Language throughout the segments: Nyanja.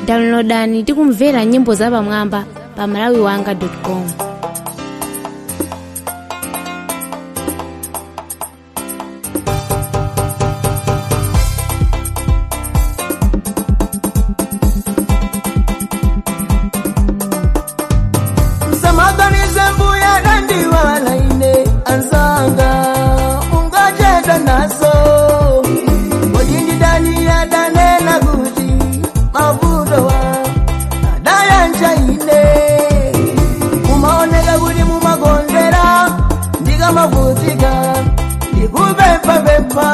downloadani ndi kumvera nyimbo zapamwamba pa malawiwanga com msamaganize mbuya dandiwala ine ansanga ungacheda naso kodindi dani yadanena kuti mavuto wa adayanja ine mumaoneka kuti mumakondera ndikamavutika ndikupempapempa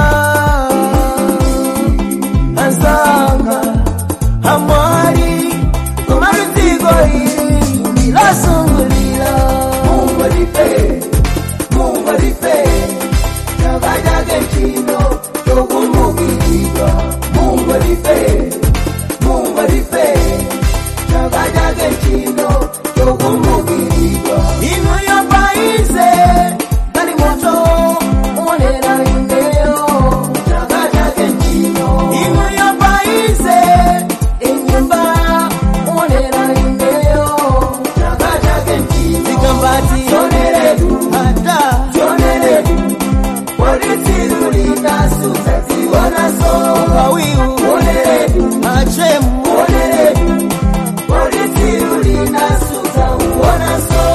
ansanga amwali kumaludziko ili ndilosungulira mungolipe mungolipe chaka chake chino chokumbukilidwa mungolipe mungolipe chaka chake chino chokumbukilidwa inu yopaize kali moto umonera indeyo chaka chake chino inu yopaize inyumba umonera indeyo chaka chake chino zikambati zoneredu hata zoneredu walitirulitasuza ziwonaso kawiu oneredu achemu oneredu walitirulitasuza uwonaso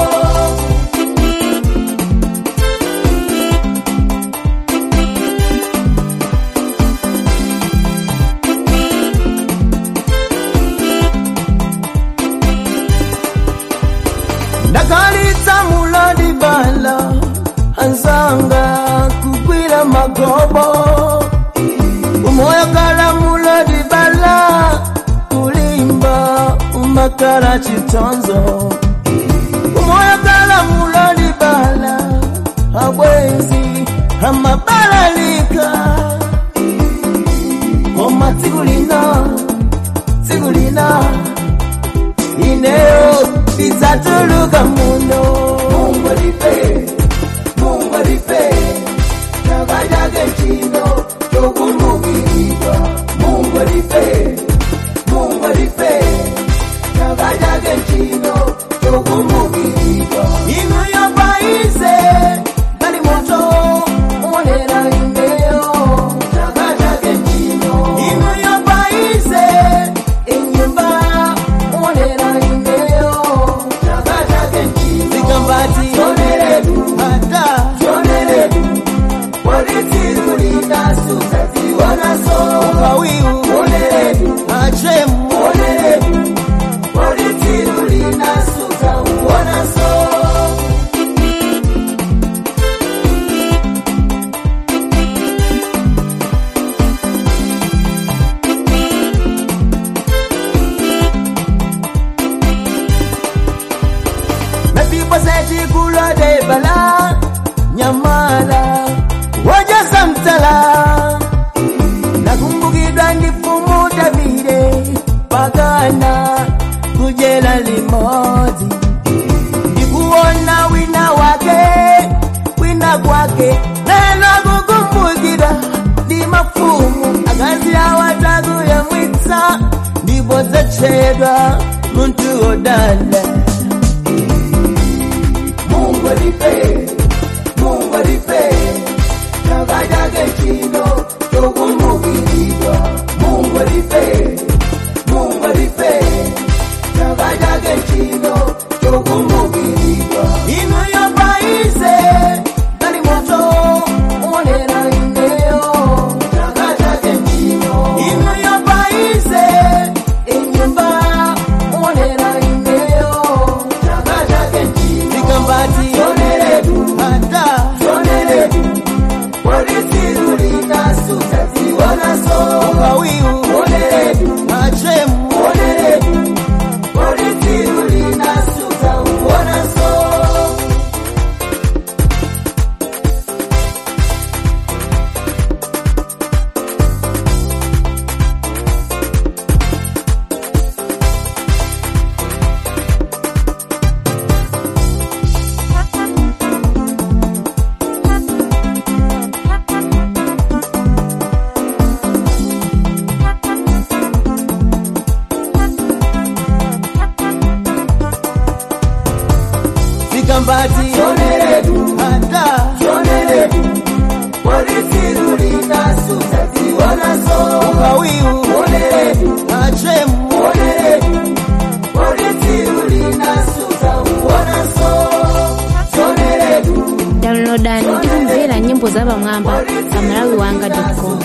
ndakalitsa mulodi bala ansanga kugwira magobo umoyo kala mulodi bala kulimba umakala chitonzo umoyo kala mulodi bala abwenzi amabalalika koma tsikulina tsikulina ineo izatuluka muno mungolipe mungolipe chakachake chino chokumbukilidwa mungolipe mungolipe chakachake chino chokumbukilidwa inu yopaize kali moto umonera indeyo chakachake chino inu yopaize inyumba umonera indeyo chakachake chino zikambati zoneredu hata zoneredu walitirulitasuza ziwonaso kawiu oneredu achemu oneredu walitirulitasuza uwonaso Mes people say chikulo de bala nyamala waja samtala nakumbukidwa ndifumu Davide pagana kujela limodzi ndikuona wina wake wina kwake neno kukumbukidwa ndi mafumu akazi awatakuyamwitsa ndipo zacedwa muntu odala mungolipe mungolipe chaka chake chino chokumbukilidwa mungolipe mungolipe chaka chake chino chokumbukilidwa inu yopaize kali moto umonera indeyo chaka chake chino inu yopaize inyumba umonera indeyo chaka chake chino zikambati zoneredu hata zoneredu mwambati choneretu ata choneretu polisiru linasusa zionaso ukawiu oneretu achemu oneretu polisiru linasusa uonaso choneretu downloadani ndi kumvera nyimbo za pamwamba pa malawi wanga com